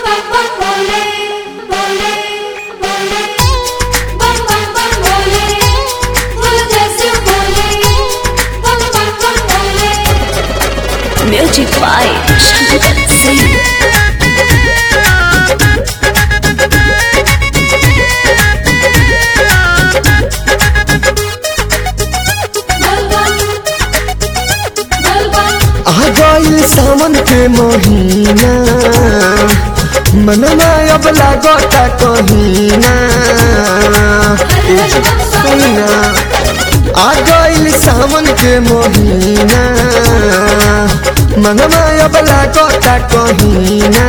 bam bam bole, bole, bole. Bam bam bam bole, bole जैसे बोले. Bam bam bam bole. Music by Shankar Singh. बल बम, बल बम. आ गइल सावन के महीना मनना अब लागता कहीना ए सुना आ गइल सावन के महीना मनना अब लागता कहीना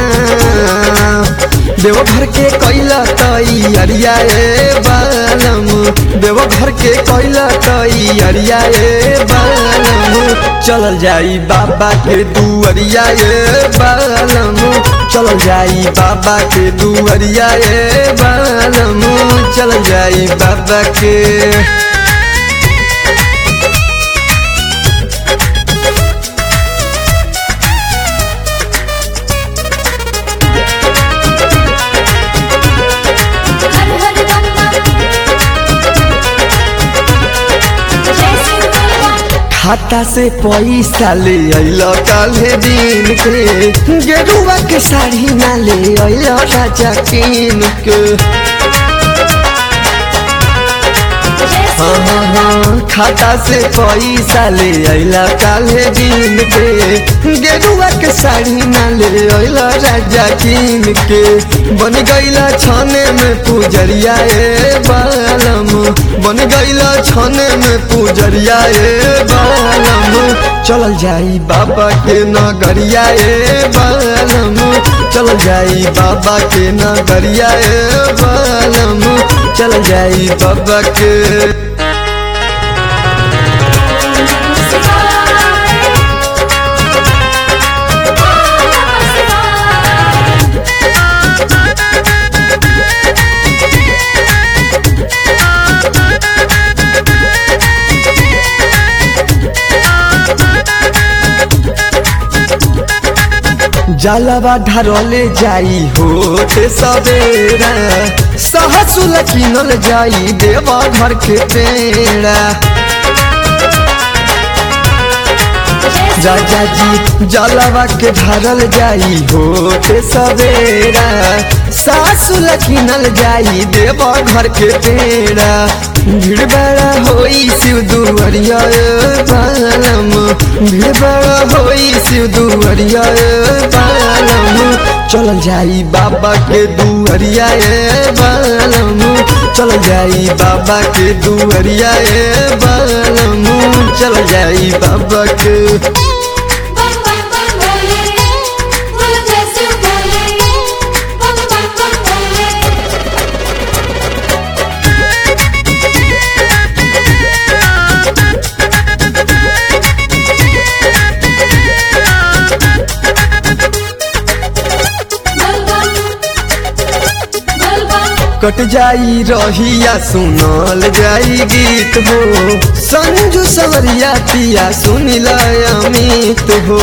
देवघर के कैला तई अरिया ए बालम देवघर के कैला तई अरिया ए बालम चलल जाई बाबा के दुअरिया ए बालम चलल जाई बाबा के दुअरिया ए बालम चलल जाई बाबा के हर हर बम बम. जैसे बल बम. खाता से पैसा ले अल काले दिन के गेरुआ के साड़ी ना ले अल राजा किन के हाँ हाँ हाँ खाता से पैसा ले अला काले दिन के गेरुआ के साड़ी ना ले अल राजा किन के बन गईला छाने में पूजरिया ए बालम बन गईला छाने में पूजरिया ए बालम चलल जाई बाबा के नगरिया ए बालम चल जाई बाबा के नगरिया ए बालम चल जाई बाबा के जलवा ढरले जाई होते सवेरा सहसुल किनल जाई देवा घर के पेड़ा राजा जी जलवा के ढरल जाई होते सवेरा सासुल किनल जाई देवा घर के पेड़ा भीड़ बड़ा होई शिव दुआरिया ए बालम भीड़ बड़ा होई शिव दुआरिया ए बालम चल जाई बाबा के दुआरिया ए बालम चल जाई बाबा के दुआरिया ए बालम चल जाई बाबा के बम बम बम बोले, बोल जैसे बोले. बम बम बम बोले. बल बम, बल बम. कट जाई रहिया सुनल जाई गीत हो संजू सवरिया पिया सुनिल अमित हो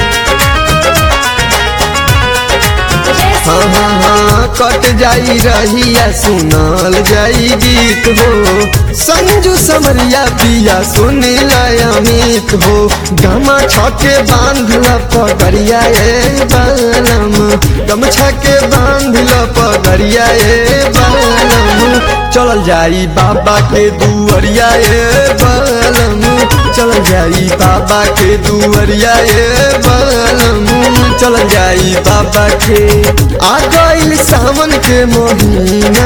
हाँ हाँ हाँ कट जाई रहिया सुनल जाई गीत हो संजू समरिया पिया सुनिल अमित हो गमा छके बांधल पगड़िया ए बालम गमछा के बांधल पगड़िया ए बालम चल जाई बाबा के दुअरिया ए बालम चल जाई बाबा के दुअरिया ए बालम चल जाई बाबा के आ गइल सावन के महीना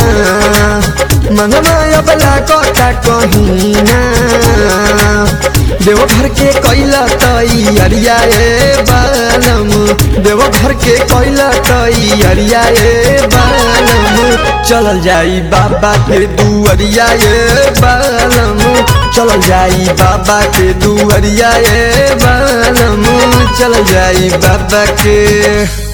मनवा अबला कटा कहीना देवघर के कैला तई अरिया ए बालम देवघर के कैला तई अरिया ए बालम चलल जाई बाबा के दुअरिया ए बालम चल जाई बाबा के दुअरिया ए बालम चल जाई बाबा के